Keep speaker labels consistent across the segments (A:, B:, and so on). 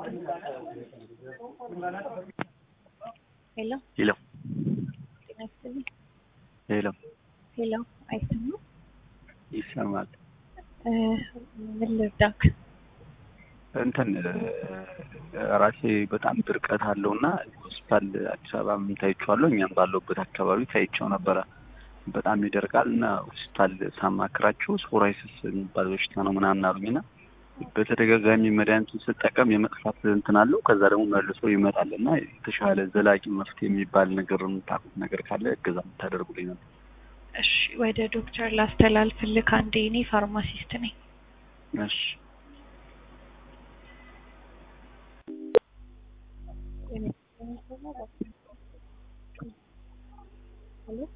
A: ሄሎ
B: ሄሎ
A: ጤና ይስጥልኝ።
B: ሄሎ
A: ሄሎ አይሰማም?
B: ይሰማል።
A: እ ምን ልርዳክ?
B: እንትን ራሴ በጣም ድርቀት አለው እና ሆስፒታል አዲስ አበባ ታይቼዋለሁ። እኛም ባለሁበት አካባቢ ታይቼው ነበረ። በጣም ይደርቃል እና ሆስፒታል ሳማክራቸው ሶራይስስ የሚባል በሽታ ነው ምናምን አሉኝ እና በተደጋጋሚ መድኃኒቱን ስጠቀም የመጥፋት እንትን አለው። ከዛ ደግሞ መልሶ ይመጣል እና የተሻለ ዘላቂ መፍትሄ የሚባል ነገር የምታውቁት ነገር ካለ እገዛ የምታደርጉልኝ ነበር።
A: እሺ ወደ ዶክተር ላስተላልፍልክ። አንዴ እኔ ፋርማሲስት ነኝ።
B: እሺ
A: ሄሎ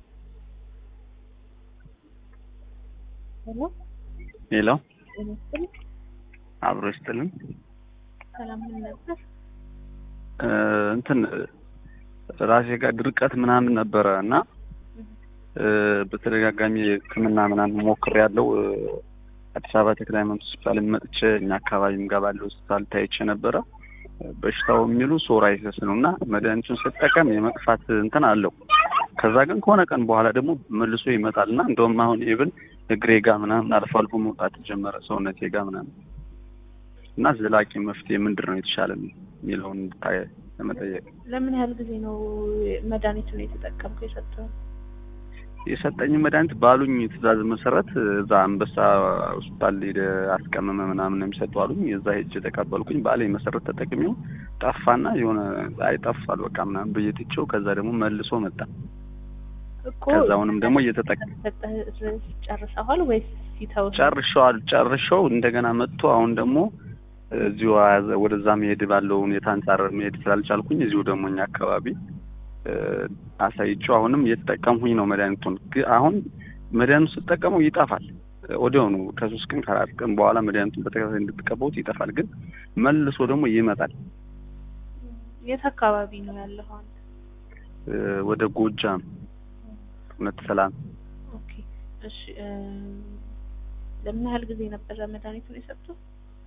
A: ሄሎ
B: ሄሎ
A: ጤና ይስጥልኝ።
B: አብሮ ይስጥልን።
A: ሰላም ምን ነበር?
B: እ እንትን ራሴ ጋር ድርቀት ምናምን ነበረ እና እ በተደጋጋሚ ሕክምና ምናምን ሞክሬያለሁ። እ አዲስ አበባ ተክለ ሃይማኖት ሆስፒታል መጥቼ እኛ አካባቢም ጋር ባለው ሆስፒታል ታይቼ ነበረ። በሽታው የሚሉ ሶራይሰስ ነው እና መድኃኒቱን ስጠቀም የመጥፋት እንትን አለው። ከዛ ግን ከሆነ ቀን በኋላ ደግሞ መልሶ ይመጣል እና እንደውም አሁን ኢቭን እግሬ ጋር ምናምን አልፎ አልፎ መውጣት ጀመረ ሰውነቴ ጋር ምናምን እና ዘላቂ መፍትሄ ምንድን ነው የተሻለ የሚለውን እንድታይ ለመጠየቅ
A: ለምን ያህል ጊዜ ነው መድኃኒቱን የተጠቀምከው የሰጠው?
B: የሰጠኝ መድኃኒት ባሉኝ ትዕዛዝ መሰረት እዛ አንበሳ ሆስፒታል ሄደ አስቀመመ ምናምን ነው የሚሰጡ አሉኝ። እዛ ሄጅ የተቀበልኩኝ ባለኝ መሰረት ተጠቅሜው ጠፋና የሆነ አይ ጠፋል በቃ ምናምን ብዬ ትቼው ከዛ ደግሞ መልሶ መጣ።
A: እኮ
B: ከዛ አሁንም ደግሞ እየተጠቀ
A: ሰጠህ ጨርሰዋል ወይስ ሲተው?
B: ጨርሸዋል ጨርሸው እንደገና መጥቶ አሁን ደግሞ እዚሁ አያዘ- ወደዛ መሄድ ባለው ሁኔታ አንጻር መሄድ ስላልቻልኩኝ እዚሁ ደግሞ እኛ አካባቢ እ አሳይቼው አሁንም እየተጠቀምኩኝ ነው መድኃኒቱን። ግን አሁን መድኃኒቱ ስጠቀመው ይጠፋል ወዲያውኑ ከሶስት ቀን ከአራት ቀን በኋላ መድኃኒቱን በተከታታይ እንድትቀበሉት ይጠፋል። ግን መልሶ ደግሞ ይመጣል።
A: የት አካባቢ ነው ያለው አንተ?
B: እ ወደ ጎጃም እውነት ሰላም
A: ኦኬ እሺ እ ለምን ያህል ጊዜ ነበረ መድኃኒቱን የሰጡት?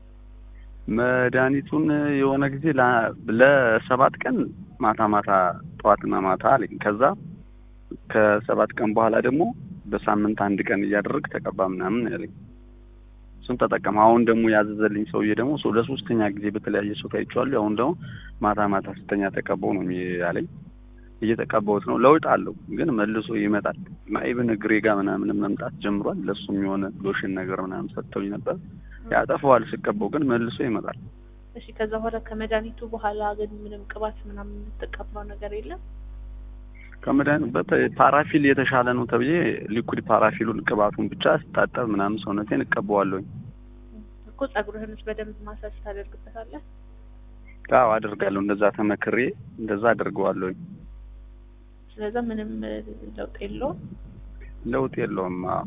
B: መድኃኒቱን የሆነ ጊዜ ላ- ለሰባት ቀን ማታ ማታ ጠዋትና ማታ አለኝ። ከዛ ከሰባት ቀን በኋላ ደግሞ በሳምንት አንድ ቀን እያደረግ ተቀባ ምናምን ያለኝ። እሱን ተጠቀም። አሁን ደግሞ ያዘዘልኝ ሰውዬ ደግሞ ሰው ለሶስተኛ ጊዜ በተለያየ ሰው ታይቼዋለሁ። አሁን ደግሞ ማታ ማታ ስተኛ ተቀባው ነው ያለኝ። እየተቀባሁት ነው። ለውጥ አለው፣ ግን መልሶ ይመጣል እና ኢቭን እግሬ ጋር ምናምን መምጣት ጀምሯል። ለሱም የሆነ ሎሽን ነገር ምናምን ሰጥተውኝ ነበር። ያጠፋዋል ስቀባው፣ ግን መልሶ ይመጣል።
A: እሺ ከዛ በኋላ ከመድኃኒቱ በኋላ ግን ምንም ቅባት ምናምን የምትቀባው ነገር የለም?
B: ከመድኃኒቱ በተ- ፓራፊል የተሻለ ነው ተብዬ ሊኩድ ፓራፊሉን ቅባቱን ብቻ ስታጠብ ምናምን ሰውነቴን እቀባዋለሁኝ።
A: እኮ ጸጉርህንስ በደንብ ማሳጅ ታደርግበታለህ?
B: አዎ አደርጋለሁ። እንደዛ ተመክሬ እንደዛ አደርገዋለሁኝ።
A: ስለዛ ምንም እ, ለውጥ የለውም።
B: ለውጥ የለውም። አዎ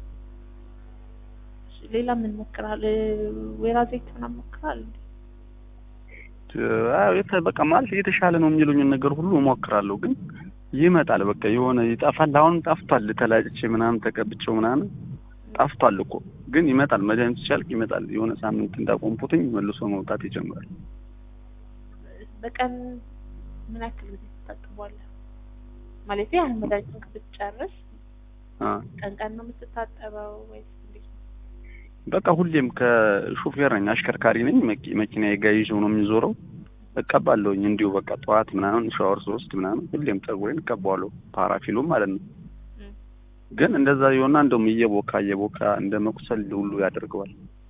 A: እሺ፣ ሌላ ምን ሞክራል? ወይራ ዘይት ምናምን ሞክራል?
B: አዎ የተ- በቃ ማለት የተሻለ ነው የሚሉኝን ነገር ሁሉ እሞክራለሁ፣ ግን ይመጣል። በቃ የሆነ ይጠፋል። አሁን ጠፍቷል። ተላጭቼ ምናምን ተቀብቼው ምናምን ጠፍቷል እኮ ግን ይመጣል። መድኃኒቱ ሲያልቅ ይመጣል። የሆነ ሳምንት እንዳቆምኩትኝ መልሶ መውጣት ይጀምራል።
A: በቀን ምን ያክል ጊዜ ትታጠባለህ? ማለት አሁን መድኃኒቱን ብትጨርስ
B: አ
A: ቀን ቀን ነው የምትታጠበው ወይስ እንዴት ነው?
B: በቃ ሁሌም ከሹፌር ነኝ፣ አሽከርካሪ ነኝ። መኪ- መኪናዬ ጋር ይዤው ነው የሚዞረው። እቀባለሁኝ እንዲሁ በቃ ጠዋት ምናምን ሻወር ስወስድ ምናምን ሁሌም ፀጉሬን እቀባዋለሁ፣ ፓራፊሉም ማለት ነው።
A: እም።
B: ግን እንደዛ የሆና እንደውም እየቦካ እየቦካ እንደ መቁሰል ሁሉ ያደርገዋል።